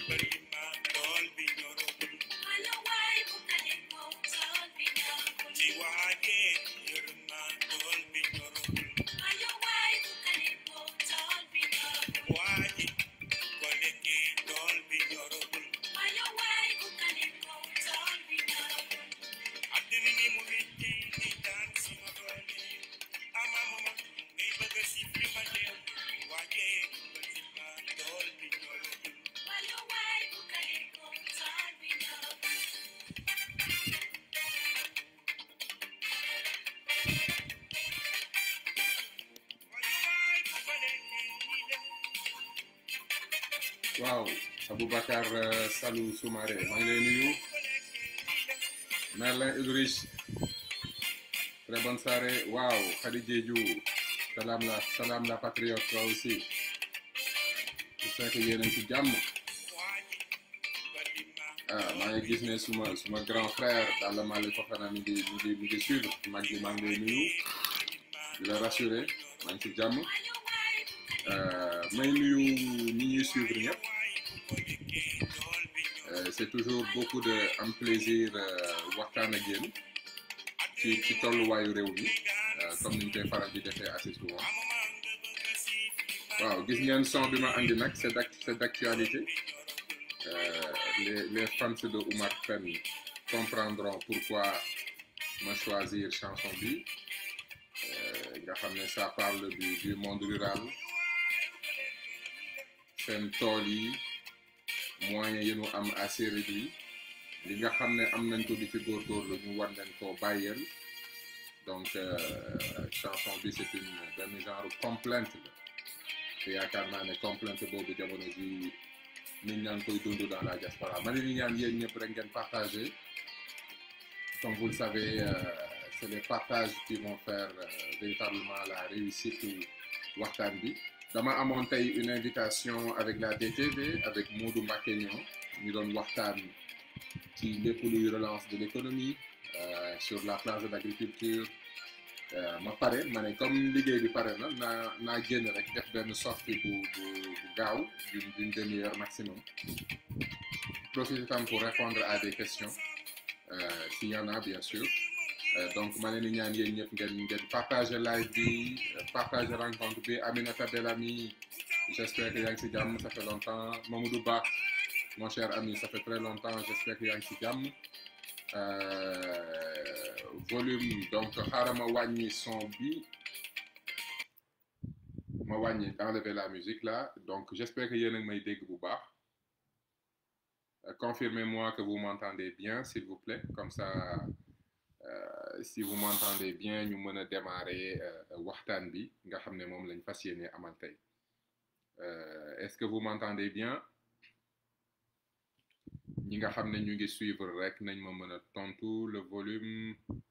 waaw Aboubacar Salou Soumaré maa ngi lay nuyu Merlin Ulrich très bonne soirée waaw Khady Diédhiou salaam la salaam la patriote toi aussi j'espère que yéen a ngi ci jàmm ah maa ngi gis ne suma suma grand frère Dalla Malick Fofana mi ngi mi ngi mi ngi suivre mag bi maa ngi lay nuyu di la rassurer maa ngi ci jàmm may nuyu ñi ñuy suivre ñëpp c'est toujours beaucoup de am plaisir waxtaan ak yéen ci ci tolluwaayu réew mi comme ni ñu koy faral di defee assez souvent waaw gis ngeen son bi ma andi nag c'est d'ac c'est d'actualité les les fans de Oumar Pène comprendront pourquoi ma choisir chanson bi nga xam ne ça parle du du monde rural seen tool yi moyens yi ñu am assez réduit li nga xam ne am nañ ko di ci góorgóorlu ñu war leen koo bàyyeel donc chanson bi c'est une benn genre complainte la te yaakaar naa ne complainte boobu jamono ji nit ñaa ngi koy dund dans la diaspora ma ne ni ñaan yéen ñëpp rek ngeen partager comme vous le savez c'est les partages qui vont faire véritablement la réussite waxtaan bi dama amoon tey une invitation avec la DTV avec Modou Mbacké Niang ñu doon waxtaan ci lépp luy relance de l'économie sur la place de l'agriculture ma pare ma ne comme liggéey bi pare na naa naa génn rek def benn sortie bu bu bu gaaw d'une d'une demi-heure maximum profiter tam pour répondre à des questions s'il y en a bien sûr donc ma leen di ñaan yéen ñëpp ngeen ngeen partager live bi partager rencontre bi Aminata Bellamy j'espère que yaa ngi ci jàmm ça fait longtemps Mamadou Ba mon cher ami ça fait très longtemps j'espère que yaa ngi ci jàmm volume donc xaaral ma wàññi son bi ma wàññi enlever la musique là donc j'espère que yéen a ngi may dégg bu baax confirmez-moi que vous m'entendez bien s'il vous plaît comme ça Euh, si vous m'entendez bien ñu mën a démarrer waxtaan bi nga xam ne moom lañ fas yéene amal tey est-ce que vous m'entendez bien ñi nga xam ne ñu ngi suivre rek nañ ma mën a tontu le volume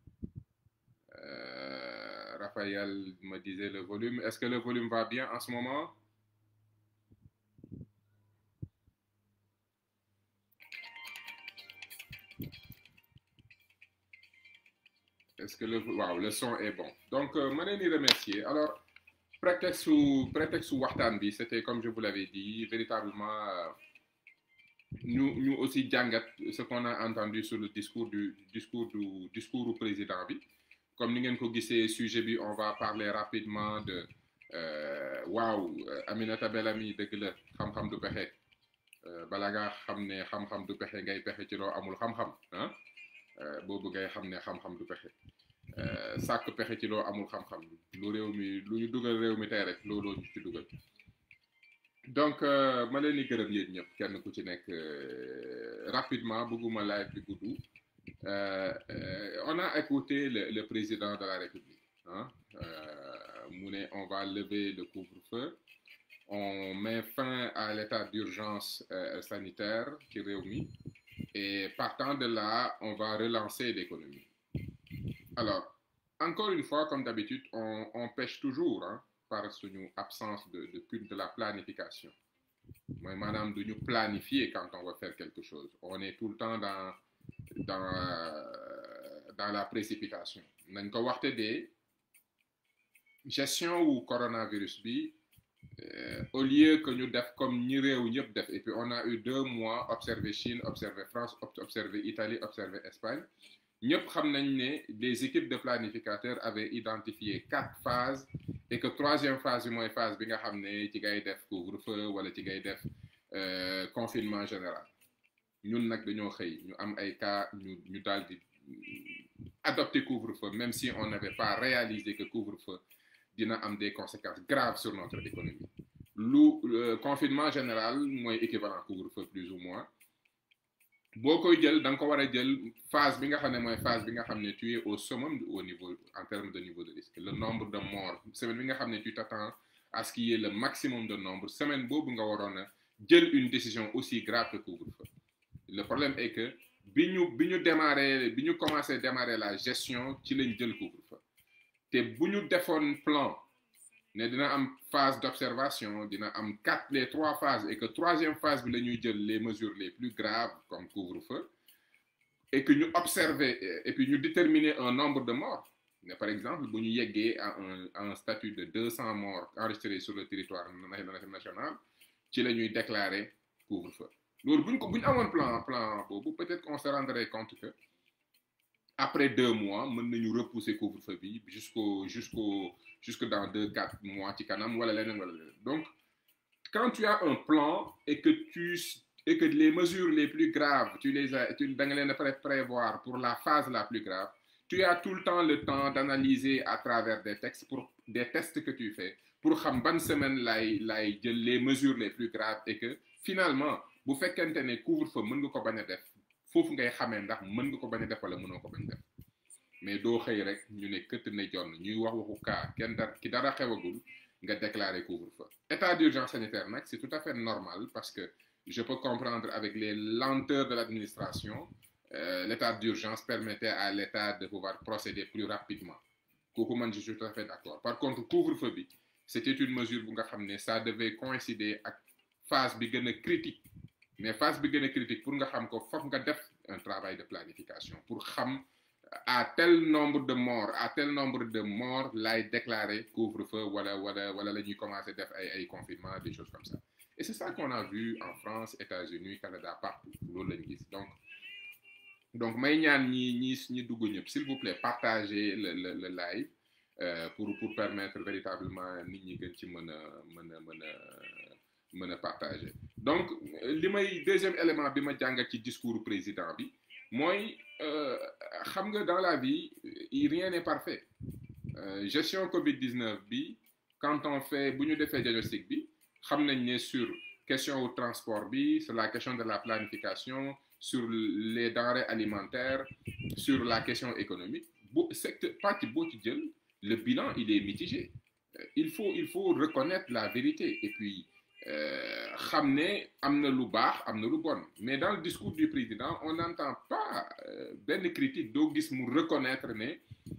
euh, Raphaël me disait le volume est-ce que le volume va bien en ce moment est-ce que le waaw le son est bon donc ma leen di remercier alors prétexte su prétexte su waxtaan bi c'était comme je vous l'avais dit véritablement ñu ñu aussi jàngat ce qu'on a entendu sur le discours du discours du discours du président bi comme ni ngeen ko gisee sujet bi on va parler rapidement de waaw Aminata Bellamy dëgg la xam-xam du pexe bala nga xam ne xam-xam du pexe ngay pexe ci loo amul xam-xam ah boobu ngay xam ne xam-xam du pexe sàkk pexe ci loo amul xam-xam lu réew mi lu ñu dugal réew mi tey rek looloo ñu ci dugal donc ma leen di gërëm yéen ñëpp kenn ku ci nekk rapidement bëgguma live bi gudd on a écouté le le président de la République ah mu ne on va lever le couvre-feu on met fin à l'état d'urgence sanitaire ci réew mi et partant de là on va relancer l'économie alors encore une fois comme d'habitude on on pêche toujours hein, par suñu absence de de de la planification mooy maanaam du ñu planifier quand on va faire quelque chose on est tout le temps dans dans dans la précipitation nañ ko waxte de gestion wu coronavirus bi euh, au lieu que ñu def comme ñi réew ñëpp def et puis on a eu deux mois observé Chine observé France ob- observé Italie observé Espagne ñëpp xam nañ ne des équipes de planificateurs avaient identifié quatre phases et que troisième phase bi mooy phase bi nga xam ne ci ngay def couvre-feu wala ci ngay def euh, confinement général ñun nag dañoo xëy ñu am ay cas ñu ñu daal di adopter couvre-feu même si on n'avait pas réalisé que couvre-feu dina am des conséquences graves sur notre économie lu euh, confinement général mooy équivalent couvre-feu plus ou moins boo koy jël da nga ko war a jël phase bi nga xam ne mooy phase bi nga xam ne tu es au summum au niveau en termes de niveau de risque le nombre de morts semaine bi nga xam ne tu t'attends à ce qu'il y ait le maximum de nombre semaine boobu nga waroon a jël une décision aussi grave que couvre-feu le problème est que bi ñu bi ñu démarré bi ñu commencé démarrer la gestion ci lañ jël couvre-feu te bu ñu defoon plan ne dina am phase d'observation dina am quatre les trois phases et que troisième phase bi la ñuy jël les mesures les plus graves comme couvre-feu et que ñu observer et puis ñu déterminer un nombre de morts mais par exemple bu ñu yeggee à un à un statut de 200 morts enregistrés sur le territoire national ci la ñuy déclarer couvre-feu loolu bu ñu ko bu ñu amoon plan plan boobu peut-être qu'on se rendrait compte que après deux mois mën nañu repousser couvre-feu bi jusqu'au jusqu'au jusque dans deux quatre mois ci kanam wala leneen wala leneen donc quand tu as un plan et que tu et que les mesures les plus graves tu les as tu da nga leen a pré- prévoir pour la phase la plus grave tu as tout le temps le temps d'analyser à travers des textes pour des tests que tu fais pour xam ban semaine lay lay jël les mesures les plus graves et que finalement bu fekkente ne couvre-feu mën nga ko bañ a def foofu ngay xamee ndax mën nga ko bañ a def wala mënoo ko bañ a def mais doo xëy rek ñu ne këtt ne jonn ñuy wax waxu cas kenn dar ki dara xewagul nga déclarer couvre-feu état d'urgence sanitaire nag c'est tout à fait normal parce que je peux comprendre avec les lenteurs de l'administration euh, l'état d'urgence permettait à l'état de pouvoir procéder plus rapidement kooku man je suis tout à fait d'accord par contre couvre-feu bi c'était une mesure bu nga xam ne ça devait coïncider ak phase bi gën a critique mais phase bi gën a critique pour nga xam ko foog nga def un travail de planification pour xam à tel nombre de morts à tel nombre de morts lay déclarer couvre-feu wala wala wala la ñuy commencer def ay ay confinement des choses comme ça et c'est ça qu'on a vu en France États-Unis Canada partout loolu lañu gis donc donc may ñaan ñi ñi ñi dugg ñëpp s'il vous plaît partagez le le le live euh, pour pour permettre véritablement nit ñi gën ci mën a mën a mën a mën a partager donc li may deuxième élément bi ma jàngat ci discours président bi mooy xam nga dans la vie rien n'est parfait euh, gestion Covid-19 bi quand on fait bu ñu defee diagnostic bi xam nañ ne sur question wu transport bi sur la question de la planification sur les denrées alimentaires sur la question économique bu secteur partie boo ci jël le bilan il est mitigé Euh, il faut il faut reconnaître la vérité et puis xam ne am na lu baax am na lu bon mais dans le discours du président on n'entend pas euh, benn critique doo gis mu reconnaître ne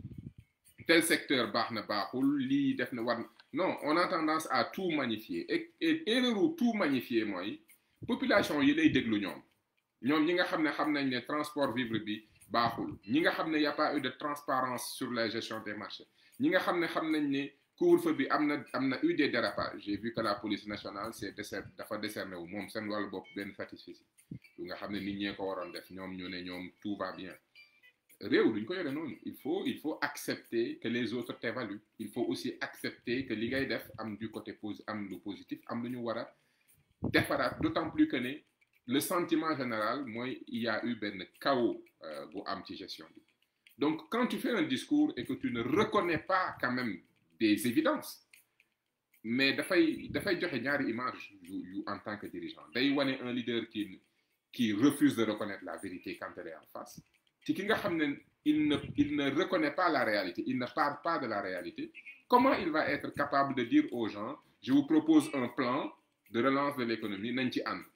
tel secteur baax na baaxul lii def na war non on a tendance à tout magnifier et et erreur u tout magnifier mooy population yi lay déglu ñoom ñoom ñi nga xam ne xam nañ ne transport vivre bi baaxul ñi nga xam ne y a pas eu de transparence sur la gestion des marchés ñi nga xam ne xam nañ ne couvre-feu bi am na am na eu des dérapages j'ai vu que la police nationale c'est décer dafa décerné wu moom seen wàllu bopp benn satisfecit yu nga xam ne nit ñee ko waroon def ñoom ñu ne ñoom tout va bien réew duñ ko yore noonu il faut il faut accepter que les autres t'évaluent il faut aussi accepter que li ngay def am du côté posi am lu positif am lu ñu war a defaraat d'autant plus que ne le sentiment général mooy il y a eu benn chaos bu am ci gestion bi donc quand tu fais un discours et que tu ne reconnais pas quand même des évidences mais dafay dafay joxe ñaari image yu yu en tant que dirigeant day wane un leader qui qui refuse de reconnaître la vérité quand elle est en face ci ki nga xam ne il ne il ne reconnaît pas la réalité il ne parle pas de la réalité comment il va être capable de dire aux gens je vous propose un plan de relance de l'économie nañ ci ànd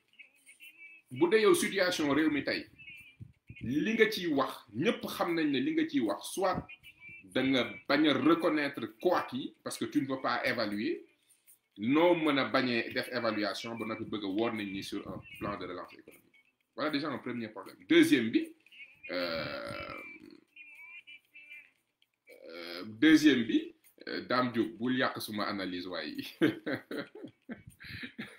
bu dee yow situation réew mi tey li nga ciy wax ñëpp xam nañ ne li nga ciy wax soit da nga bañ a reconnaître quoi qui parce que tu ne peux pas évaluer noo mën a bañee def évaluation ba noppi bëgg a woor nañ ni sur un plan de relance économique voilà déjà un premier problème deuxième bi euh, euh, deuxième bi Dame Diop bul yàq suma analyse waaye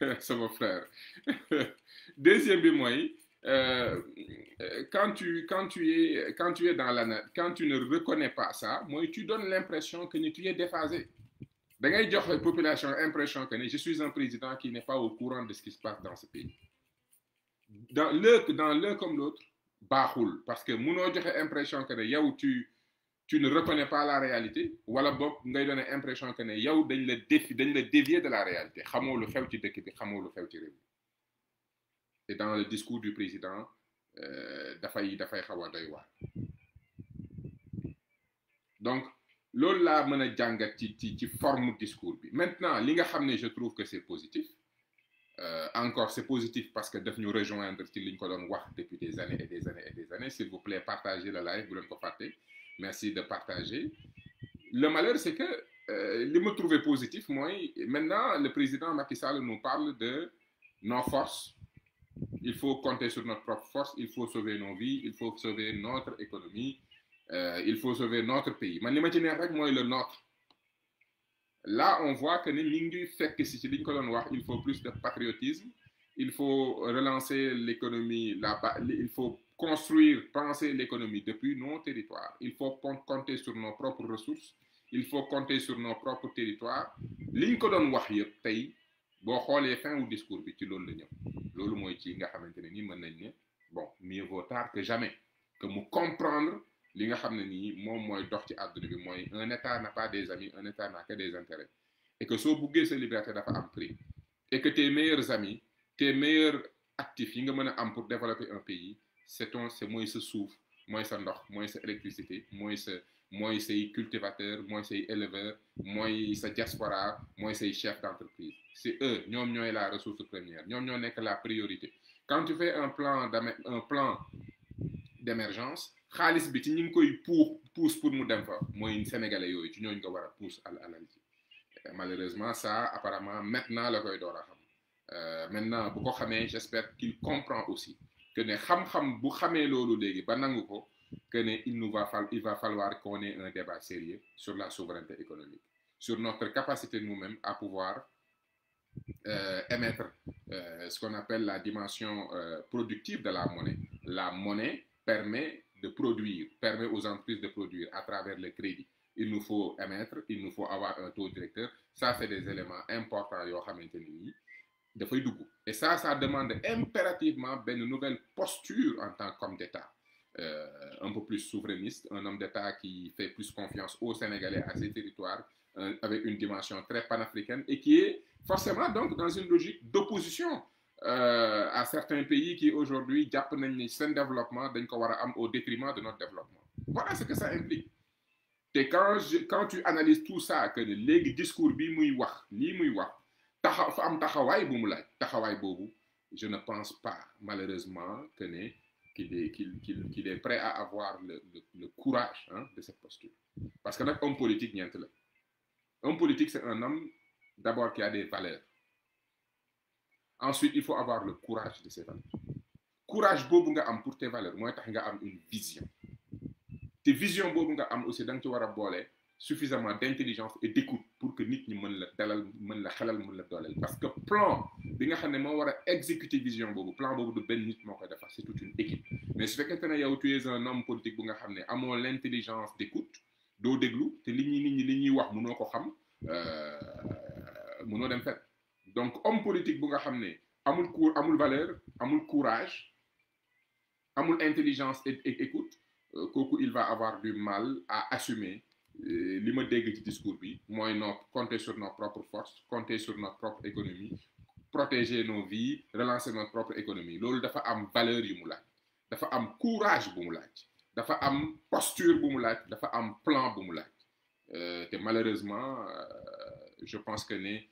sama frère deuxième bi mooy euh, quand tu quand tu es quand tu es dans la quand tu ne reconnais pas ça mooy tu donnes l'impression que ni tu es déphasé da ngay jox population impression que ni je suis un président qui n'est pas au courant de ce qui se passe dans ce pays dans l'un dans l'un comme l'autre baaxul parce que munoo joxe impression que ne yow tu tu ne reconnais pas la réalité wala boog ngay donner impression que ne yow dañ la défi dañ la dévier de la réalité xamoo lu xew ci dëkk bi xamoo lu xew ci réew mi et dans le discours du président dafay dafay xaw a doy waar donc loolu laa mën a jàngat ci ci ci forme discours bi maintenant li nga xam ne je trouve que c'est positif euh, encore c'est positif parce que daf ñu rejoindre ci li ñu ko doon wax depuis des années et des années et des années s'il vous plaît partagez le live bu leen ko fàtte merci de partager le malheur c'est que euh, li ma trouvé positif mooy maintenant le président Macky Sall nous parle de nos forces il faut compter sur notre propre force il faut sauver nos vies il faut sauver notre économie euh, il faut sauver notre pays man li ma ci neex rek mooy le nôtre là on voit que ni mi ngi fekk si ci li ñu ko doon wax il faut plus de patriotisme il faut relancer l'économie là il faut construire penser l'économie depuis nos territoires il faut compter sur nos propres ressources il faut compter sur nos propres territoires li ñu ko doon wax yëpp tey boo xoolee fin wu discours bi ci loolu la ñëw loolu mooy ci nga xamante ne nii mën nañ ne bon mieux vaut tard que jamais que mu comprendre li nga xam ne nii moom mooy dox ci àdduna bi mooy un état n'a pas des amis un état n'a que des intérêts et que soo buggee sa liberté dafa am prix et que tes meilleurs amis tes meilleurs actifs yi nga mën a am pour développer un pays c'est ton c'est mooy sa suuf mooy sa ndox mooy sa électricité mooy sa mooy say cultivateurs mooy say éleveurs mooy sa diaspora mooy say chefs d'entreprise c'est eux ñoom ñooy la ressource première ñoom ñoo nekk la priorité quand tu fais un plan d'am un plan d'émergence xaalis bi ci ñi ngi koy puux pousse pour mu dem fa mooy sénégalais yooyu ci ñooñu nga war a pousse al alal ji malheureusement ça apparemment maintenant la koy door a xam maintenant bu ko xamee j'espère qu'il comprend aussi que ne xam-xam bu xamee loolu léegi ba nangu ko que ne il nous va fall il va falloir qu'on ait un débat sérieux sur la souveraineté économique sur notre capacité nous-mêmes à pouvoir euh, émettre euh, ce qu'on appelle la dimension euh, productive de la monnaie la monnaie permet de produire permet aux entreprises de produire à travers le crédit il nous faut émettre il nous faut avoir un taux directeur ça c'est des éléments importants yoo xamante ni nii dafay dugg et ça ça demande impérativement benn nouvelle posture en tant qu'homme d'État euh, un peu plus souverainiste un homme d'État qui fait plus confiance aux Sénégalais à ses territoires euh, avec une dimension très panafricaine et qui est forcément donc dans une logique d'opposition euh, à certains pays qui aujourd'hui jàpp nañ ni seen développement dañ ko war a am au détriment de notre développement voilà ce que ça implique te quand je quand tu analyses tout ça que ne léegi discours bi muy wax lii muy wax taxaw fa am taxawaay bu mu laaj taxawaay boobu je ne pense pas malheureusement que ne qu'il est qu'il qu'il qu'il est prêt à avoir le le, le courage hein, de cette posture parce que nag homme politique ñeent la homme politique c'est un homme d'abord qui a des valeurs ensuite il faut avoir le courage de ces valeurs courage boobu nga am pour tes valeurs mooy tax nga am une vision te vision boobu nga am aussi da nga ci war a boole suffisamment d'intelligence et d'écoute pour que nit ñi mën la dalal mën la xelal mën la dooleel parce que plan bi nga xam ne moo war a exécuter vision boobu plan boobu du benn nit moo koy defar c'est toute une équipe mais su fekkente ne yow tu es un homme politique bu nga xam ne amoo l'intelligence d'écoute doo déglu te li ñuy nit ñi li ñuy wax mënoo ko xam mënoo dem fet donc homme politique bu nga xam ne amul cour amul valeur amul courage amul intelligence et écoute kooku il va avoir du mal à assumer li ma dégg ci discours bi mooy no compter sur nos propres forces compter sur notre propre économie protéger nos vies relancer notre propre économie loolu dafa am valeur yu mu laaj dafa am courage bu mu laaj dafa am posture bu mu laaj dafa am plan bu mu laaj te malheureusement je pense que ne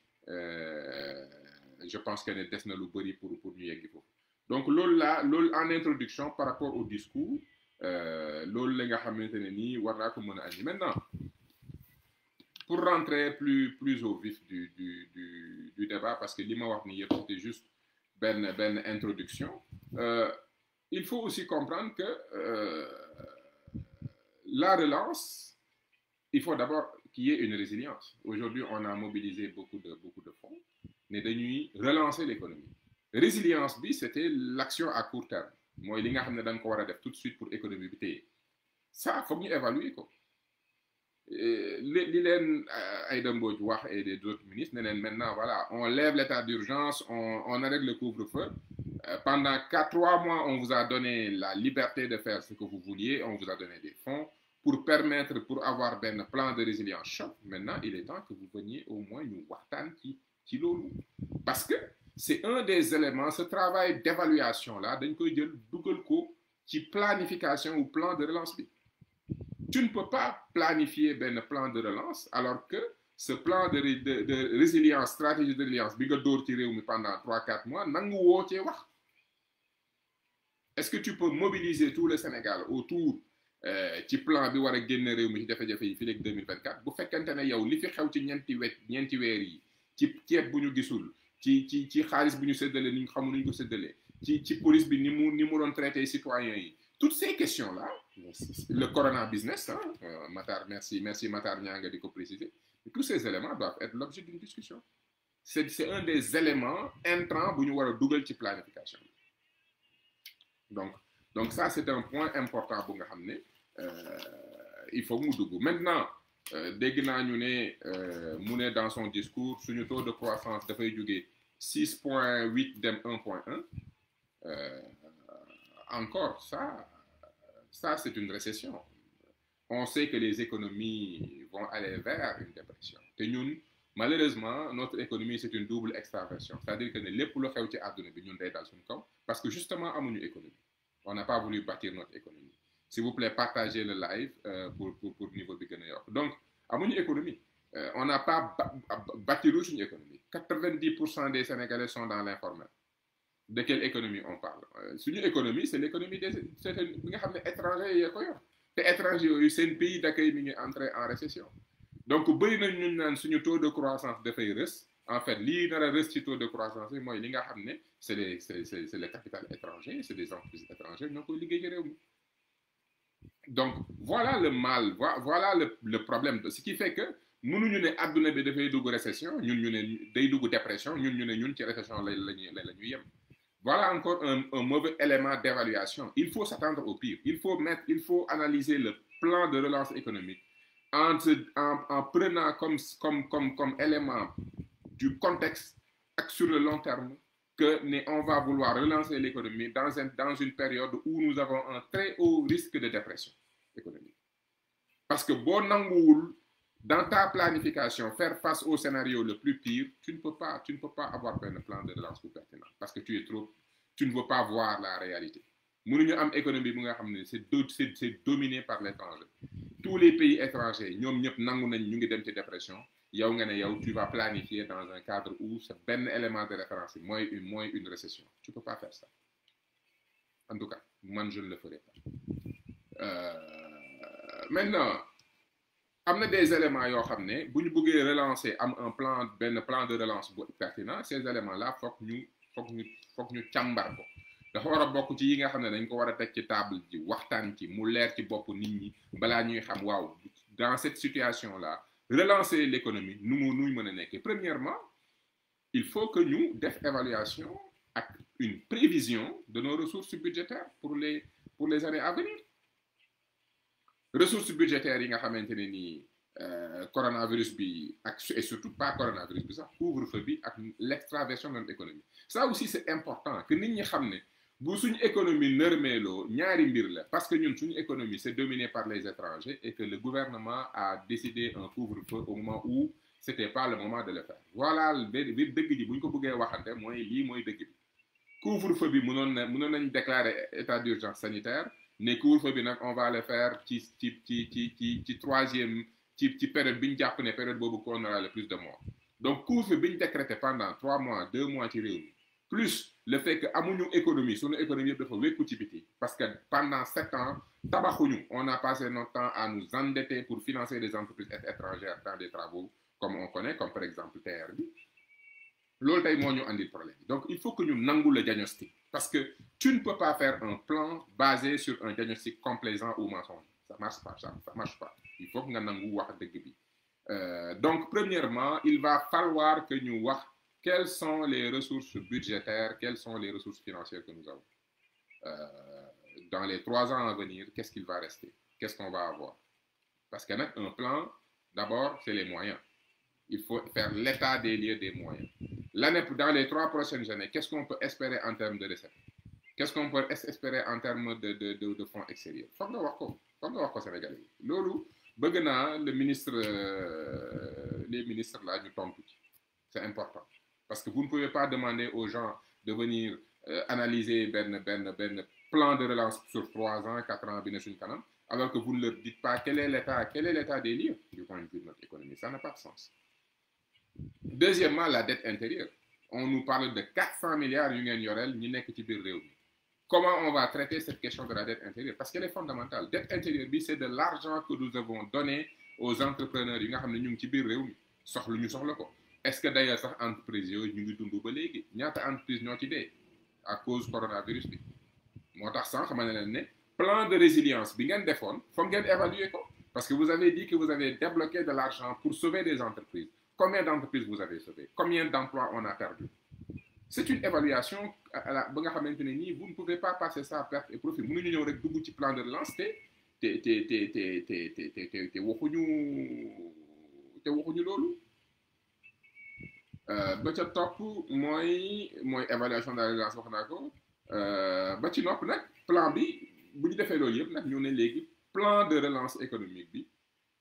je pense que ne des na lu bari pour pour ñu yeggi foofu donc loolu la loolu en introduction par rapport au discours loolu la nga xamante ne nii war naa ko mën a andi maintenant pour rentrer plus plus au vif du du du du débat parce que li ma wax ni yëpp c'était juste benn benn introduction euh, il faut aussi comprendre que euh, la relance il faut d'abord qu'il y ait une résilience aujourd'hui on a mobilisé beaucoup de beaucoup de fonds ne dañuy relancer l'économie résilience bi c'était l'action à court terme mooy li nga xam ne dañ ko war a def tout de suite pour économie bi téye ça foog ñu évaluer ko li li leen Aïda Mbodj wax et des autres ministres ne leen maintenant voilà on lève l'état d'urgence on on arrête le couvre-feu pendant quatre trois mois on vous a donné la liberté de faire ce que vous vouliez on vous a donné des fonds pour permettre pour avoir benn plan de résilience choc maintenant il est temps que vous veniez au moins ñu waxtaan ci ci loolu parce que c'est un des éléments ce travail d'évaluation là dañ koy jël dugal ko ci planification ou plan de relance bi tu ne peux pas planifier benn plan de relance alors que ce plan de de de résilience stratégie de résilience bi nga dóor ci réew mi pendant trois quatre mois nangu woo cee wax est-ce que tu peux mobiliser tout le Sénégal autour ci plan bi war a génn réew mi ci jafe-jafe yi fii léegi 2024 bu fekkente ne yow li fi xew ci ñeenti wet ñeenti weer yi ci ceeb bu ñu gisul ci ci ci xaalis bu ñu séddalee ni ñu xamul ni ñu ko séddalee ci ci police bi ni mu ni mu doon traité citoyens yi toutes ces questions là le corona business ah Matar merci merci Matar ñaa nga di ko préciser tous ces éléments doivent être l'objet d'une discussion c'est c'est un des éléments intrants bu ñu war a dugal ci planification donc donc ça c'est un point important bu nga xam ne il faut mu dugg maintenant dégg naa ñu ne mu ne dans son discours suñu taux de croissance dafay jóge six point huit dem un point un encore ça ça c'est une récession on sait que les économies vont aller vers une dépression te ñun malheureusement notre économie c'est une double extraversion c'est-à-dire que ne lépp lu xew ci àdduna bi ñun day dal suñu kaw parce que justement amuñu économie on n'a pas voulu bâtir notre économie s'il vous plaît partagez le live euh, pour pour pour niveau bi gën a yokk donc amuñu économie euh, on n'a pas bâtiru suñu économie quatre-vingt-dix pour cent des Sénégalais sont dans l'informel de quelle économie on parle suñu économie c'est l'économie des c'est bi nga xam ne étranger yee ko yor te étranger yooyu seen pays d'accueil mi ngi entré en récession donc bëri nañ ñun naan suñu taux de croissance dafay rës en fait lii nar a rës ci taux de croissance bi mooy li nga xam ne c'est les c'est c'est c'est le capital étranger c'est des entreprises étrangères ñoo koy liggéey ci réew mi donc voilà le mal voilà le le problème ce qui fait que mënuñu ne adduna bi dafay dugg récession ñun ñu ne day dugg dépression ñun ñu ne ñun ci récession la lañuy la ñuy yem voilà encore un un mauvais élément d'évaluation il faut s'attendre au pire il faut mettre il faut analyser le plan de relance économique en en en prenant comme comme comme comme élément du contexte ak sur le long terme que ne on va vouloir relancer l'économie dans un dans une période où nous avons un très haut risque de dépression économique parce que boo nanguwul dans ta planification faire face au scénario le plus pire tu ne peux pas tu ne peux pas avoir un plan de relance plus pertinent parce que tu es trop tu ne veux pas voir la réalité mënuñu am économie bu nga xam ne c'est c'est c'est dominé par l'étranger tous les pays étrangers ñoom ñëpp nangu nañ ñu ngi dem ci dépression yow nga ne yow tu vas planifier dans un cadre où c'est benn élément de référence yi mooy une mooy une récession tu peux pas faire ça en tout cas man je ne le ferai pas euh, maintenant am na des éléments yoo xam ne bu ñu bëggee relancer am un plan benn plan de relance bu pertinent ces éléments là foog ñu foog ñu foog ñu càmbar ko dafa war a bokk ci yi nga xam ne dañ ko war a teg ci table ji waxtaan ci mu leer ci bopp nit ñi balaa ñuy xam waaw dans cette situation là relancer l'économie nu mu nuy mën a nekkee premièrement il faut que ñu def évaluation ak une prévision de nos ressources budgétaires pour les pour les années à venir ressources budgétaires yi nga xamante ne nii coronavirus bi ak et surtout pas coronavirus bi sax couvre-feu bi ak l'extraversion de notre économie ça aussi c'est important que nit ñi xam ne bu suñu économie nërmeeloo ñaari mbir la parce que ñun suñu économie c'est dominé par les étrangers et que le gouvernement a décidé un couvre-feu au moment où c'était pas le moment de le faire voilà bi dëgg ji bu ñu ko bëggee waxante mooy lii mooy dëgg bi couvre-feu bi mënoon na mënoon nañ déclarer état d'urgence sanitaire ne couvre-feu bi nag on va le faire ci ci ci ci ci ci troisième ci ci période bi ñu jàpp ne période boobu qu'on aura le plus de morts donc couvre-feu bi ñu décrété pendant trois mois deux mois ci réew mi plus le fait que amuñu économie sunu économie yëpp dafa wékku ci biti parce que pendant sept ans tabaxuñu on a passé notre temps à nous endetter pour financer des entreprises étrangères dans des travaux comme on connaît comme par exemple TER bi loolu tey moo ñu andil problème donc il faut que ñu nangu le diagnostic parce que tu ne peux pas faire un plan basé sur un diagnostic complaisant ou mensonger ça marche pas ça ça marche pas il faut que nga nangu wax dëgg bi donc premièrement il va falloir que ñu wax quelles sont les ressources budgétaires, quelles sont les ressources financières que nous avons. Euh, dans les trois ans à venir, qu'est-ce qu'il va rester Qu'est-ce qu'on va avoir Parce qu'un un plan, d'abord, c'est les moyens. Il faut faire l'état des lieux des moyens. L'année, dans les trois prochaines années, qu'est-ce qu'on peut espérer en termes de recettes Qu'est-ce qu'on peut espérer en termes de, de, de, de fonds extérieurs Faut nga wax ko faut nga wax ko Sénégalais yi loolu bëgg naa le ministre euh, les ministres là ñu tontu ci c'est important parce que vous ne pouvez pas demander aux gens de venir euh, analyser benn benn benn plan de relance sur trois ans quatre ans bi ne suñu kanam alors que vous ne leur dites pas quel est l'état quel est l'état des lieux du point de vue de notre économie ça n'a pas de sens deuxièmement la dette intérieure on nous parle de 400 milliards yu ngeen yoreel ñi nekk ci biir réew mi comment on va traiter cette question de la dette intérieure parce qu'elle est fondamentale dette intérieure bi c'est de l'argent que nous avons donné aux entrepreneurs yi nga xam ne ñu ngi ci biir réew mi soxla ñu soxla ko est-ce que d'ailleurs sax entreprise yooyu ñu ngi dund ba léegi ñaata entreprise ñoo ci dee à cause coronavirus bi moo tax sànq ma ne leen ne plan de résilience bi ngeen defoon foog ngeen évaluer ko parce que vous avez dit que vous avez débloqué de l'argent pour sauver des entreprises combien d'entreprises vous avez sauvé combien d'emplois on a perdu c'est une évaluation à la ba nga xamante ne nii vous ne pouvez pas passer ça à perte et profit mënuñu ñëw rek dugg ci plan de relance te te te te te te te te te waxuñu te waxuñu loolu ba ca topp mooy mooy évaluation de la relance wax naa ko ba ci nopp nag plan bi bu ñu defee loolu yëpp nag ñu ne léegi plan de relance économique bi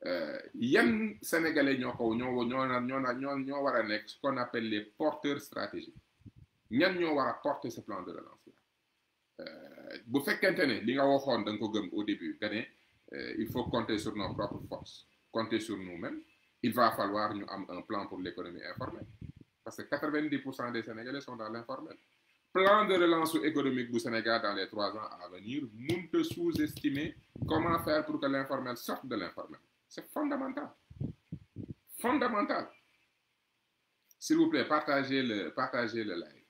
yan sénégalais ñoo ko ñoo ñoo ñoo ñoo ñoo war a nekk ce qu'on appelle les porteurs stratégiques ñan ñoo war a porter ce plan de relance là bu fekkente ne li nga waxoon da nga ko gëm au début que ne il faut compter sur nos propres forces compter sur nous-mêmes il va falloir ñu am un plan pour l'économie informelle parce que 90 pour cent des sénégalais sont dans l'informel plan de relance économique bu Sénégal dans les trois ans à venir mënut a sous-estimer comment faire pour que l'informel sorte de l'informel c'est fondamental fondamental s'il vous plaît partagez le partagez le live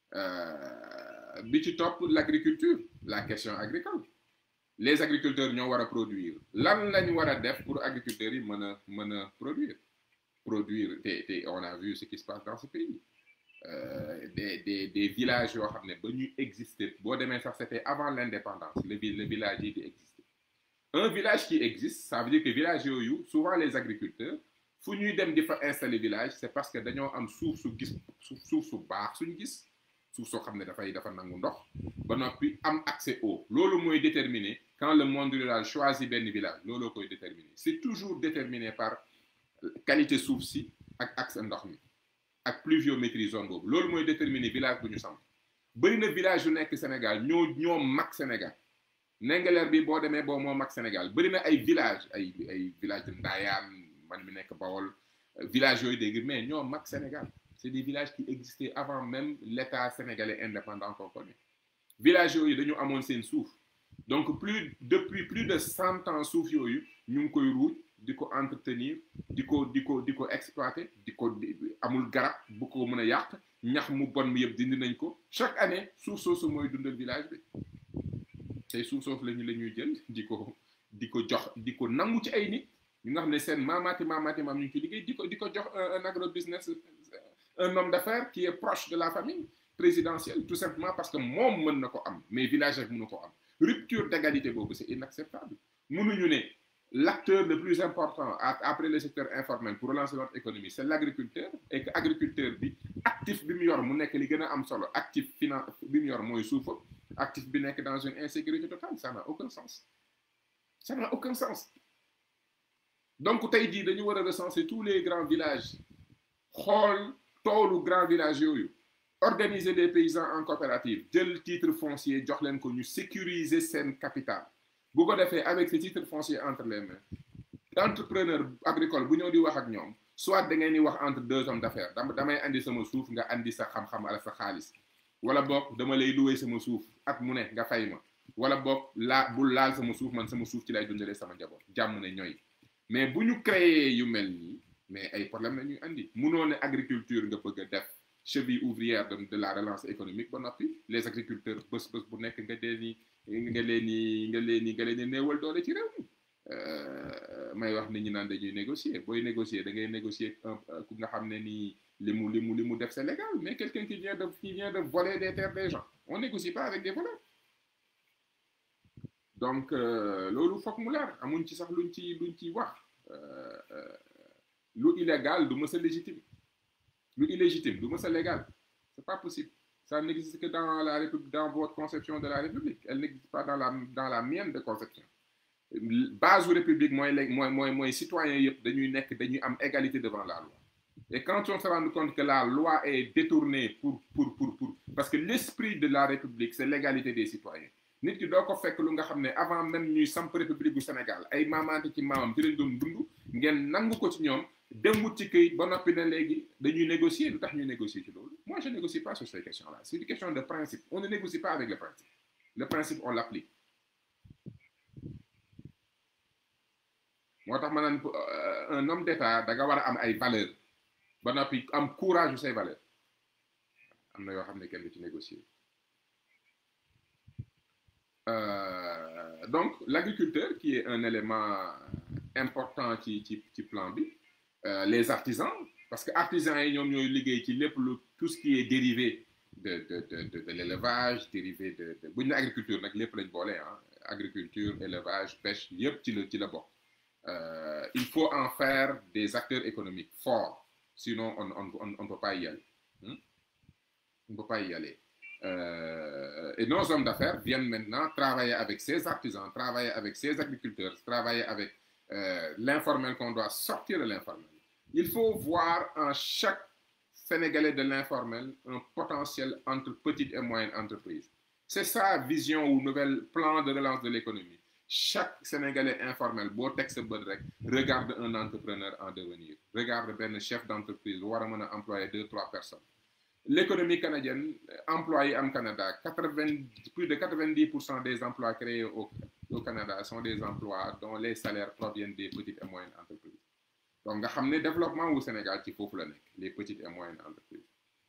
bi ci topp l'agriculture la question agricole les agriculteurs ñoo war a produire lan lañ war a def pour agriculteurs yi mën a mën a produire produire te te on a vu ce qui se passe dans ce pays euh, des des des villages yoo xam ne ba ñu exister boo demee sax c'était avant l'indépendance le le village yi di exister un village qui existe ça veut dire que village yooyu souvent les agriculteurs fu ñuy dem di fa installer village c'est parce que dañoo am suuf su gis suuf su baax suñu gis suuf soo xam ne dafay dafa nangu ndox ba noppi am accès au loolu mooy déterminer quand le monde rural choisit benn village looloo koy déterminer c'est toujours déterminé par qualité suuf si ak accès ndox mi ak pluviométrie zone boobu loolu mooy déterminer village bu ñu samp bëri na village yu nekk Sénégal ñoo ñoo mag Sénégal Ndingler bi boo demee boo moo mag Sénégal bëri na ay village ay ay village de Ndayane man mi nekk Bawol village yooyu dégg mais ñoo mag Sénégal c'est des villages qui existaient avant même l'État sénégalais indépendant qu'on connaît villages yooyu dañu amoon seen suuf donc plus depuis plus de cent ans suuf yooyu ñu ngi koy ruuj di ko entretenir di ko di ko di ko exploiter di ko amul garab bu ko mën a yàq ñax mu bon mi yëpp dindi nañ ko chaque année suuf soosu mooy dundal village bi tey suuf soosu lañu la ñuy jël di ko di ko jox di ko nangu ci ay nit ñu nga xam ne seen maamaati maamaati maam ñu ngi ci liggéey di ko di ko jox un agro business un homme d'affaires qui est proche de la famille présidentielle tout simplement parce que moom mën na ko am mais village rek mënu ko am rupture d'égalité boobu c'est inacceptable mënuñu ne l'acteur le plus important après le secteur informel pour relancer notre économie c'est l'agriculteur et que agriculteur bi actif bi mu yor mu nekk li gën a am solo actif finan bi mu yor mooy suufa actif bi nekk dans une insécurité totale ça n'a aucun sens ça n'a aucun sens donc tey jii dañu war a recenser tous les grands villages xool toolu grand village yooyu organiser des paysans en coopérative jël titre foncier jox leen ko ñu sécuriser seen capital bu ko defee avec ce titre foncier entre les mains entrepreneur agricole bu ñëw di wax ak ñoom soit da ngeen di wax entre deux hommes d'affaires damay andi sama suuf nga andi sa xam-xam ala sa xaalis wala boog dama lay louer sama suuf at mu ne nga fay ma wala boog laa bul laal sama suuf man sama suuf ci lay dundalee sama njaboot jàmm ne ñooy mais bu ñu créer yu mel nii mais ay problème la ñuy andi munoo ne agriculture nga bëgg a def cheville ouvrière de de la relance économique ba noppi les agriculteurs bés bés bu nekk nga dee ni nga leen ni nga leen ni nga leen ni néewal doole ci réew mi may wax nit ñi naan dañuy négocier booy négocier da ngay négocier ku nga xam ne nii li mu li mu li mu def c'est légal mais quelqu'un qui vient de qui vient de voler des terres des gens on négocie pas avec des voleurs donc loolu foog mu leer amuñ ci sax luñ ci luñ ciy wax lu illégal du mës a légitime lu illégitime du mës a légal c'est pas possible ça n'existe que dans la république dans votre conception de la république elle n'existe pas dans la dans la mienne de conception base u république mooy léegi mooy mooy mooy citoyens yëpp dañuy nekk dañuy am égalité devant la loi et quand on se rend compte que la loi est détournée pour pour pour pour parce que l'esprit de la république c'est l'égalité des citoyens nit ki doo ko fekk lu nga xam ne avant même ñuy samp république bu Sénégal ay maamaante ci maamam ci lañ doon dund ngeen nangu ko ci ñoom dem wut ci këyit ba noppi na léegi dañuy négocier lu tax ñuy négocier ci loolu moi je négocie pas sur ces questions là c'est une question de principe on ne négocie pas avec le principe le principe on l'applique moo tax ma naan un homme d'état da nga war a am ay valeurs ba noppi am courage yu say valeurs am na yoo xam ne kenn du ci négocier Euh, donc l'agriculteur qui est un élément important ci ci ci plan bi euh, les artisans parce que artisans yi ñoom ñooy liggéey ci lépp lu tout ce qui est dérivé de de de de, de l'élevage dérivé de de bu ñu ne agriculture nag lépp lañ boole ah agriculture élevage pêche yëpp ci la ci la bokk euh, il faut en faire des acteurs économiques forts sinon on on on on peut pas y aller hmm? on peut pas y aller. Euh, et nos hommes d'affaires viennent maintenant travailler avec ces artisans, travailler avec ces agriculteurs, travailler avec euh, l'informel qu'on doit sortir de l'informel. Il faut voir en chaque Sénégalais de l'informel un potentiel entre petites et moyennes entreprises. C'est ça vision ou nouvel plan de relance de l'économie. Chaque Sénégalais informel, beau texte regarde un entrepreneur en devenir. Regarde un chef d'entreprise, ou employer deux, trois personnes. L'économie canadienne, employés en Canada, 80, plus de 90% des emplois créés au, au, Canada sont des emplois dont les salaires proviennent des petites et moyennes entreprises. Donc, nga xam ne développement au Sénégal ci foofu la nekk les petites et moyennes entreprises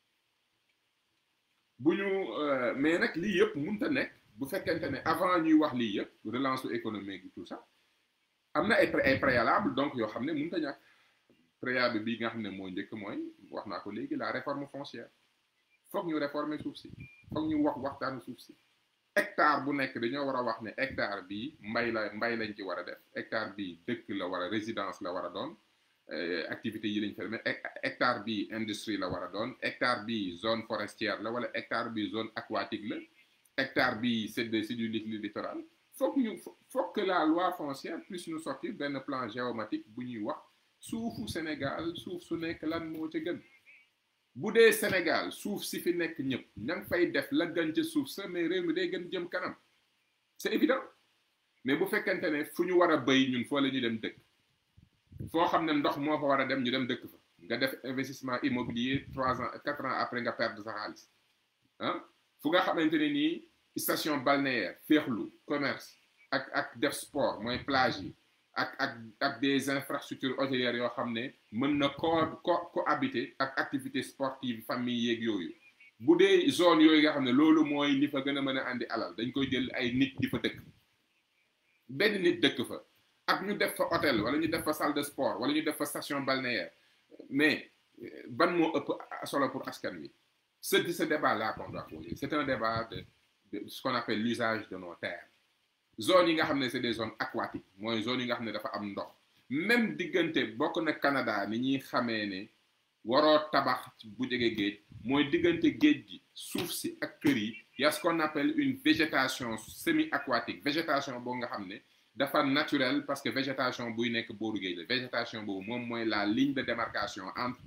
bu ñu mais nag lii yëpp mënut a nekk bu fekkente ne avant ñuy wax lii yëpp relance économique tout ça am na ay ay préalable donc yoo xam ne mënut a ñàkk préalable bi nga xam ne moo njëkk mooy wax naa ko léegi la réforme foncière. foog ñu réformer suuf si foog ñu wax waxtaanu suuf si hectare bu nekk dañoo war a wax ne hectare bi mbay la mbay lañ ci war a def hectare bi dëkk la war a résidence la war a doon activités yi lañ fa mais hectare bi industrie la war a doon hectare bi zone forestière la wala hectare bi zone aquatique la hectare bi c'est de c'est du littoral foog ñu foog que la loi foncière puisse nous sortir benn plan géomatique bu ñuy wax suufu Sénégal suuf su nekk lan moo ca gën bu dee Sénégal suuf si fi nekk ñëpp ña ngi fay def la gën ca suuf sa mais réew mi day gën jëm kanam c'est évident mais bu fekkente ne fu ñu war a béy ñun foo la ñu dem dëkk foo xam ne ndox moo fa war a dem ñu dem dëkk fa nga def investissement immobilier trois ans quatre ans après nga perdre sa xaalis ah fu nga xamante ne nii station balnéaire féexlu commerce ak ak def sport mooy plage yi ak ak ak des infrastructures hôtelières yoo xam ne mën na co co cohabiter ak activité sportive famille yeeg yooyu bu dee zone yooyu nga xam ne loolu mooy li fa gën a mën a andi alal dañ koy jël ay nit di fa dëkk benn nit dëkk fa ak ñu def fa hôtel wala ñu def fa salle de sport wala ñu def fa station balnéaire mais ban moo ëpp solo pour askan wi ce ce débat là qu'on doit poser c'est un débat de de ce qu'on appelle l'usage de nos terres zone yi nga xam ne c'est des zones aquatiques mooy zone yi nga xam ne dafa am ndox même diggante bokk na Canada ni ñuy xamee ne waroo tabax bu jege géej mooy diggante géej gi suuf si ak kër yi y a ce qu'on appelle une végétation semi-aquatique végétation boo nga xam ne dafa naturel parce que végétation buy nekk booru géej la végétation boobu moom mooy la ligne de démarcation entre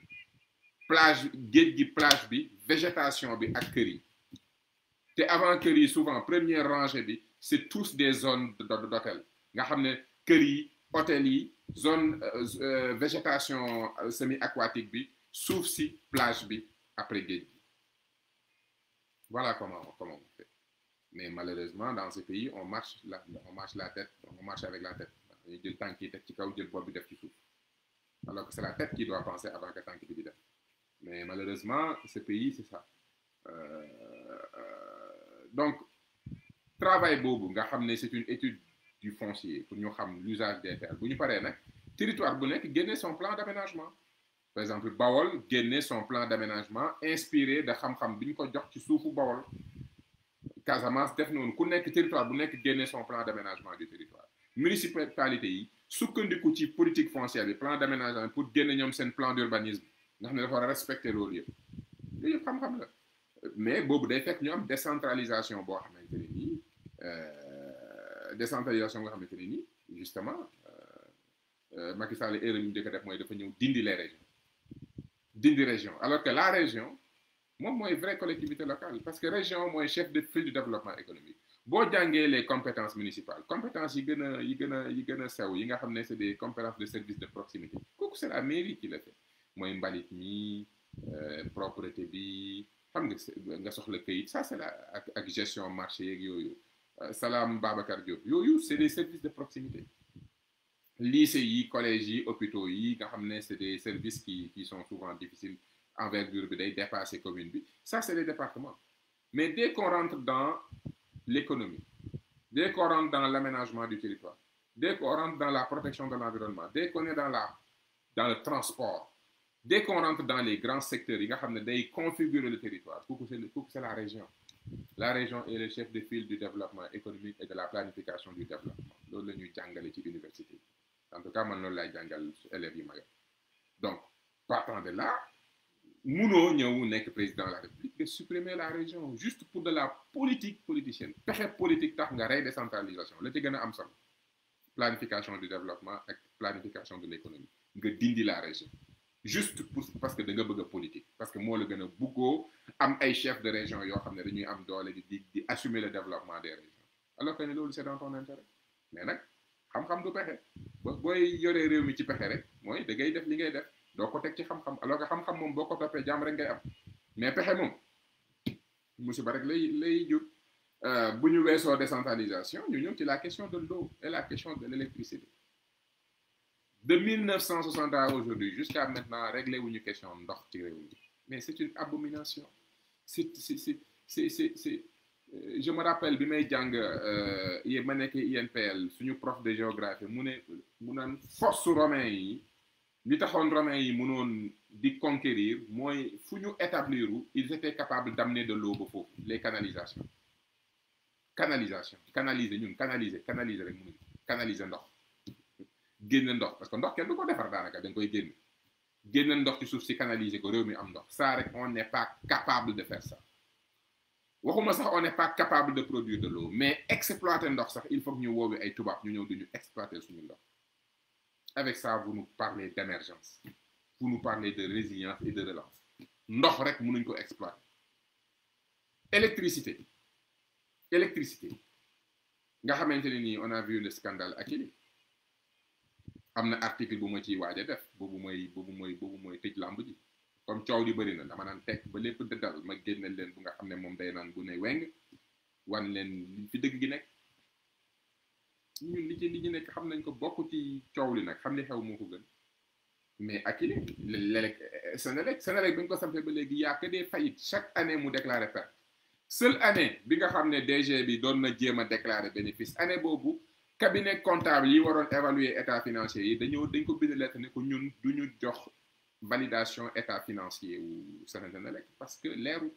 plage géej gi plage bi végétation bi ak kër yi te avant kër yi souvent première rangée bi c'est tous des zones d'hôtel nga xam ne kër yi hôtel yi zone euh, végétation semi-aquatique bi suuf si plage bi après géej gi voilà comment comment on fait mais malheureusement dans ce pays on marche la on marche la tête on marche avec la tête dañuy jël tànk yi teg ci kaw jël bopp bi def ci suuf alors que c'est la tête qui doit penser avant que tànk bi di def mais malheureusement ce pays c'est ça euh, euh, donc travail boobu nga xam ne c'est une étude du foncier pour ñu xam l'usage des terres bu ñu paree nag territoire bu nekk génne son plan d'aménagement par exemple Bawol génne son plan d'aménagement inspiré de xam-xam bi ñu ko jox ci suufu Bawol Casamance def noonu ku nekk territoire bu nekk génne son plan d'aménagement du territoire municipalité yi sukkandiku ci politique foncière bi plan d'aménagement pour génne ñoom seen plan d'urbanisme nga xam ne dafa war a respecter loolu yëpp loolu yëpp xam-xam la mais boobu day fekk ñu am décentralisation boo xamante ne nii décentralisation boo xamante ne nii justement Macky Sall erreur yu njëkk a def mooy dafa ñëw dindi les régions dindi région alors que la région moom mooy vraie collectivité locale parce que région mooy chef de file du développement économique boo jàngee les compétences municipales compétences yi gën a yi gën a yi gën a sew yi nga xam ne c'est des compétences de service de proximité kooku c'est la mairie qui le fait mooy mbalit mi propreté bi xam nga nga soxla këyit ça c'est la ak ak gestion marché yeeg yooyu Salam Babacar Diop yooyu c'est des services de proximité lycée yi collèges yi hôpitaux yi nga xam ne c'est des services qui qui sont souvent difficiles envergure bi day dépasser commune bi ça c'est les départements mais dès qu'on rentre dans l'économie dès qu'on rentre dans l'aménagement du territoire dès qu'on rentre dans la protection de l'environnement dès qu'on est dans la dans le transport dès qu'on rentre dans les grands secteurs yi nga xam ne day configurer le territoire kooku c'est kooku c'est la région la région est le chef de file du développement économique et de la planification du développement loolu la ñuy jàngale ci université en tout cas man loolu lay jàngal élèves yi ma yor donc partant de là munoo ñëw nekk président de la république de supprimer la région juste pour de la politique politicienne pexe politique tax nga rey décentralisation la ci gën a am solo planification du développement ak planification de l'économie nga dindi la région juste pour parce que da nga bëgg a politique parce que moo la gën a bëggoo am ay chefs de région yoo xam ne dañuy am doole di di di assumer le développement des régions alors que ne loolu c'est dans ton intérêt mais nag xam-xam du pexe ba booy yoree réew mi ci pexe rek mooy da ngay def li ngay def doo ko teg ci xam-xam alors que xam-xam moom boo ko toppee jàmm rek ngay am mais pexe moom musiba rek lay lay jur bu ñu weesoo décentralisation ñu ñëw ci la question de l'eau et la question de l'électricité de 1960 à aujourd'hui jusqu'à maintenant réglé wuñu question ndox ci réew mi mais c'est une abomination c'est c'est c'est c'est c'est c'est je me rappelle bi may jàng yi ma nekk INPL suñu prof de géographie mu ne mu naan force romain yi li taxoon romains yi mënoon di conquérir mooy fu ñu établir ils étaient capables d'amener de l'eau ba foofu les canalisations canalisation canaliser ñun canaliser canaliser rek mënuñu canaliser ndox génne ndox parce que ndox kenn du ko defar daanaka da nga koy génne génne ndox ci suuf si canaliser ko réew mi am ndox ça rek on n'est pas capable de faire ça waxuma sax on n'est pas capable de produire de l'eau mais exploiter ndox sax il faut que ñu woowee ay tubaab ñu ñëw duñu exploiter suñu ndox avec ça vous nous parlez d'émergence vous nous parlez de résilience et de relance ndox rek mënuñ ko exploiter électricité électricité nga xamante ne nii on a vu le scandale Akilee am na article bu ma ciy waaj a def boobu mooy boobu mooy boobu mooy tëj làmb ji comme coow li bëri na dama naan teg ba lépp dëddal ma génneel leen bu nga xam ne moom day naan bu ne weng wan leen fi dëgg gi nekk ñun li ci li ñu nekk xam nañ ko bokk ci coow li nag xam li xew moo ko gën mais Akilee léeg Senelec Senelec bi ñu ko sampee ba léegi y a que des faillites chaque année mu déclarer perte seule année bi nga xam ne DG bi doon na jéem a déclarer bénéfice année boobu cabinet comptable yi waroon évaluer état financier yi dañoo dañ ko bind lettre ne ko ñun du ñu jox validation état financier wu Senelec parce que leeru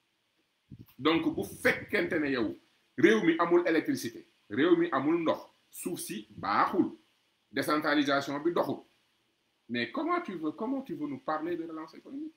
donc bu fekkente ne yow réew mi amul électricité réew mi amul ndox suuf si baaxul décentralisation bi doxul mais comment tu veux comment tu veux nous parler de relance économique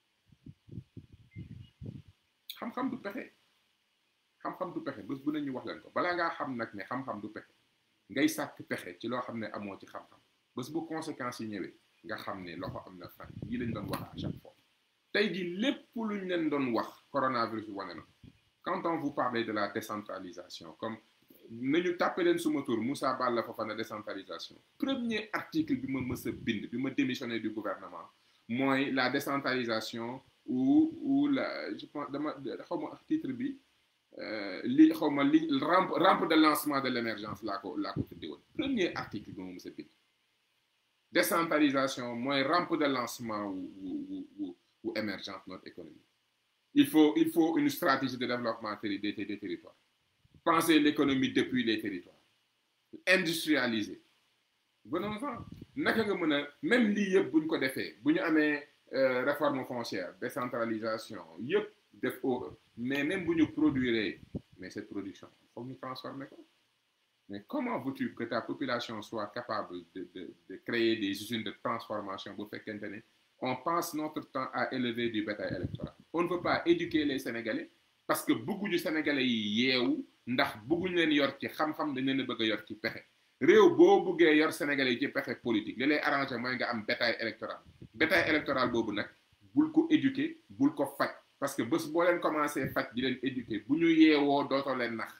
xam-xam du pexe xam-xam du pexe bés bu ne ñu wax leen ko balaa ngaa xam nag ne xam-xam du pexe ngay sàkk pexe ci loo xam ne amoo ci xam-xam bés bu conséquences yi ñëwee nga xam ne loxo am na fan yi lañ doon wax à chaque fois tey ji lépp luñ leen doon wax coronavirus bi wane na quand on vous parle de la décentralisation comme nañu tàppe leen suma tur Moussa Balla Fofana décentralisation premier article bi ma mës a bind bi ma démissionné du gouvernement mooy la décentralisation ou ou la je pense dama xaw ma titre bi li xaw ma li rampe rampe de lancement de l'émergence laa ko laa ko tuddee woon premier article bi ma mës a bind décentralisation mooy rampe de lancement wu wu wu wu émergence notre économie il faut il faut une stratégie de développement des des territoires penser l'économie depuis les territoires industrialiser venons-en naka nga mën a même lii yëpp bu ñu ko defee bu ñu amee réforme foncière décentralisation yëpp def au mais même bu ñu produire mais cette production foog ñu transformer ko mais comment veux-tu que ta population soit capable de de de créer des usines de transformation bu fekkente ne on passe notre temps à élever du bétail électoral on ne veut pas éduquer les Sénégalais parce que bëgguñu Sénégalais yi yeewu ndax bëgguñu leen yor ci xam-xam dañ leen a bëgg a yor ci pexe réew boo bëggee yor Sénégalais yi ci pexe politique li lay arrangé mooy nga am bétail électoral bétail électoral boobu nag bul ko éduquer bul ko faj parce que bés boo leen commencé faj di leen éduquer bu ñu yeewoo dootoo leen nax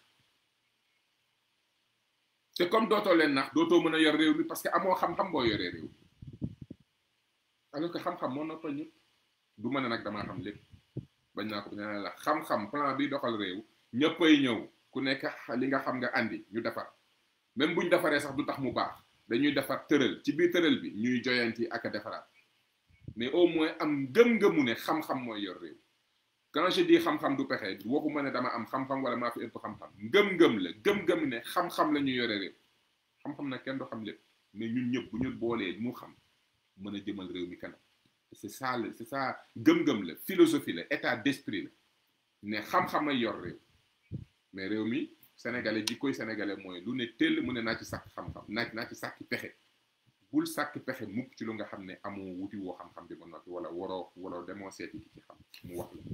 te comme dootoo leen nax dootoo mën a yor réew mi parce que amoo xam-xam boo yoree réew mi alors que xam-xam moo noppal ñëpp du mën a nag damaa xam lépp bañ naa ko nee la xam-xam plan bi doxal réew ñëppay ñëw ku nekk li nga xam nga andi ñu defar même buñ defaree sax du tax mu baax dañuy defar tëral ci biir tëral bi ñuy joyanti ak a defaraat mais au moins am gëm-gëmu ne xam-xam mooy yor réew quand je dis xam-xam du pexe waxuma ne dama am xam-xam wala maa fi ëpp xam-xam ngëm-ngëm la gëm-gëm ne xam-xam la ñu yore réew xam-xam nag kenn du xam lépp mais ñun ñëpp bu ñu boolee mu xam mën a jëmal réew mi kanam c'est ça la c'est ça gëm-gëm la philosophie la état d'esprit la ne xam-xam ay yor réew mais réew mi sénégalais ji koy sénégalais mooy lu ne tell mu ne naa ci sàkk xam-xam naa naa ci sàkki pexe bul sàkk pexe mukk ci lu nga xam ne amoo wuti woo xam-xam bi ba noppi wala waroo waroo demoo seeti ki ci xam mu wax la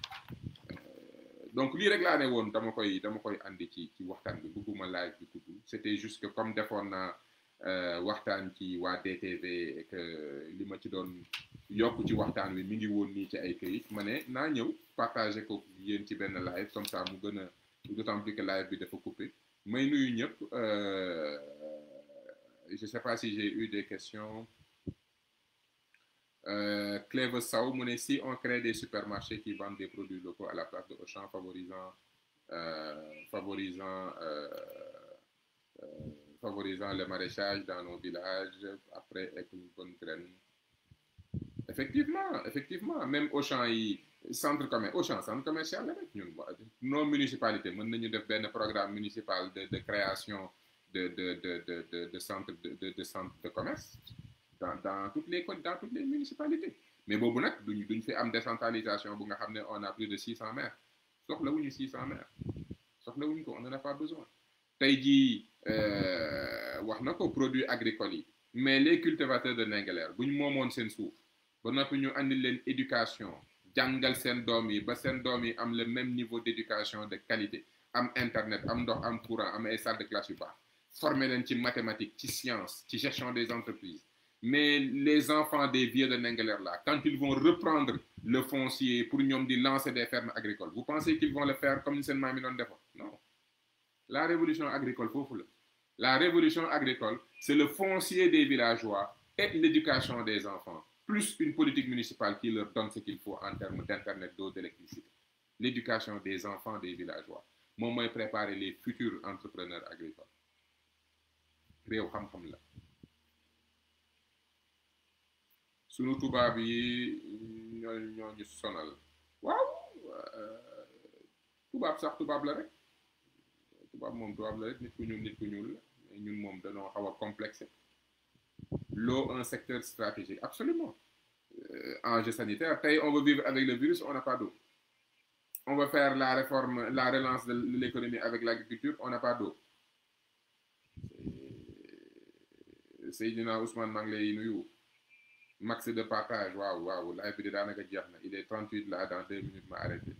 donc lii rek laa ne woon dama koy dama koy andi ci ci waxtaan bi bëgguma live bi gudd c'était juste que comme defoon naa waxtaan ci waa DTV et que li ma ci doon yokk ci waxtaan wi mi ngi woon nii ci ay këyit ma ne naa ñëw partager ko yéen ci benn live comme ça mu gën a d'autant plus que live bi dafa coupé may nuyu ñëpp je sais pas si j'ai eu des questions Euh, Clève Sow mu ne si on crée des supermarchés qui vendent des produits locaux à la place de Auchan favorisant euh, favorisant euh, favorisant le maraîchage dans nos villages après avec une bonne graine effectivement effectivement même Auchan yi centre commerce Auchan centre commercial la rek ñun nos municipalités mën nañu def benn programme municipal de de création de de de de de de centre de de de centre de commerce dans dans toutes les dans toutes les municipalités mais boobu nag duñ duñ fi am décentralisation bu nga xam ne on a plus de 600 maires soxlawuñu 600 maires soxlawuñu ko on n'en a pas besoin tey jii wax na ko produits agricoles yi mais les cultivateurs de Ndingler bu ñu moomoon seen suuf ba noppi ñu andi leen éducation jàngal seen doom yi ba seen doom yi am le même niveau d'éducation de qualité am internet am ndox am courant am ay salles de classe yu baax former leen ci mathématiques ci science ci gestion des entreprises mais les enfants des vieux de Ndingler là quand ils vont reprendre le foncier pour ñoom di lancer des fermes agricoles vous pensez qu'ils vont le faire comme ni seen maam yi doon defoon non la révolution agricole foofu la la révolution agricole c'est le foncier des villageois et l'éducation des enfants plus une politique municipale qui leur donne ce qu'il faut en termes d'internet d'eau d'électricité l'éducation des enfants des villageois moom mooy préparer les futurs entrepreneurs agricoles réew xam-xam la sunu tubaab yi ñoo ñoo ñu sonal waaw tubaab sax tubaab la rek tubaab moom tubaab la rek nit ku ñuul nit ku ñuul la mais ñun moom dañoo xaw a complexé l'eau un secteur stratégique absolument euh, enjeu sanitaire tey on veut vivre avec le virus on n'a pas d'eau on veut faire la réforme la relance de l'économie avec l'agriculture on n'a pas d'eau Seydina Ousmane maa ngi lay nuyu max de partage waaw waaw live bi de daanaka jeex na il est 38 là dans deux minutes ma arrêté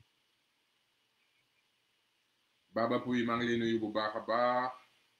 Baba Pouy maa ngi lay nuyu bu baax a baax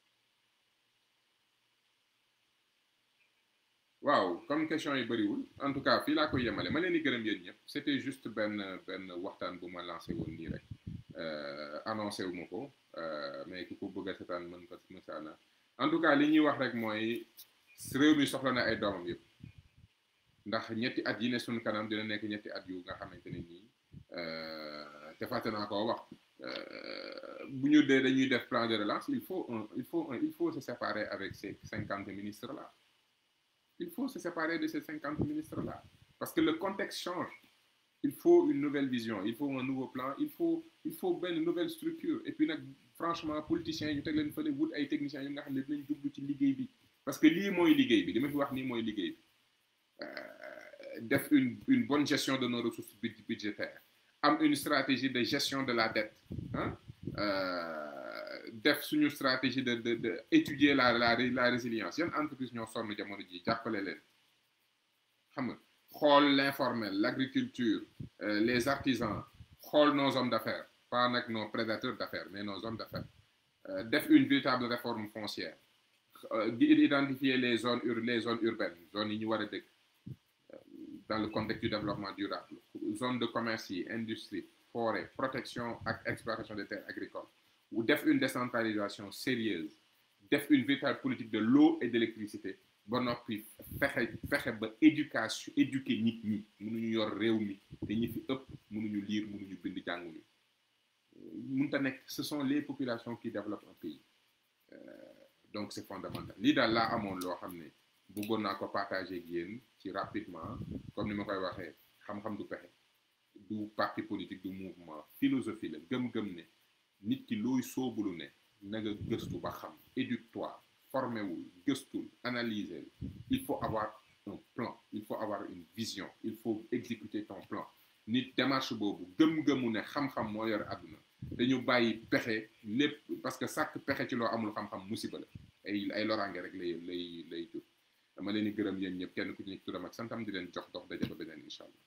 waaw comme question yi bëriwul en tout cas fii laa koy yemale ma leen di gërëm yéen ñëpp c'était juste benn benn waxtaan bu ma lancé woon nii rek annoncé wu ma ko mais ku ko bëgg a seetaan mën ko mësaana en tout cas li ñuy wax rek mooy réew mi soxla na ay doomam yëpp ndax ñetti at yi ne suñu kanam dina nekk ñetti at yu nga xamante ne nii te fàtte naa koo wax bu ñu dee dañuy def plan de relance il faut un il faut un il faut se séparer avec ces cinquante ministres là il faut se séparer de ces cinquante ministres là parce que le contexte change il faut une nouvelle vision il faut un nouveau plan il faut il faut benn nouvelle structure et puis nag franchement politiciens yi ñu teg leen fële wut ay techniciens yu nga xam ne dinañ jublu ci liggéey bi parce que lii mooy liggéey bi li ma fi wax nii mooy liggéey bi def une une bonne gestion de nos ressources budgétaires am une stratégie de gestion de la dette ah def suñu stratégie de de de étudier la la la résilience yan entreprise ñoo sonn jamono ji jàppale leen xam nga xool l'informel l'agriculture les artisans xool nos hommes d'affaires pas nag nos prédateurs d'affaires mais nos hommes d'affaires def une véritable réforme foncière di identifier les zones ur les zones urbaines zones yi ñu war a dëkk dans le contexte du développement durable zone de commerce yi industrie forêt protection ak exploitation des terres agricoles ou def une décentralisation sérieuse def une véritable politique de l'eau et de l'électricité ba noppi fexe fexe ba éducation éduquer nit ñi mënuñu yor réew mi te ñi fi ëpp mënuñu lire mënuñu bind jànguñu mënta nekk ce sont les populations qui développent un pays donc c'est fondamental lii daal laa amoon loo xam ne bëggoon naa ko partager ak yéen ci rapidement comme ni ma koy waxee xam-xam du pexe du parti politique du mouvement philosophie la gëm-gëm ne nit ki looy soobulu ne na nga gëstu ba xam éduque-toi formewul gëstul analyser il faut avoir un plan il faut avoir une vision il faut exécuter ton plan nit démarche boobu gëm-gëmu ne xam-xam moo yor àdduna dañu bàyyi pexe lépp parce que sàkk pexe ci loo amul xam-xam musiba la ay ay loraange rek lay lay lay jur dama leen di gërëm yéen ñëpp kenn ku ci nekk turam ak santam di leen jox dox daje ba beneen incha allah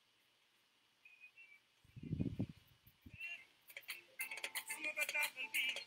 Some of it not will be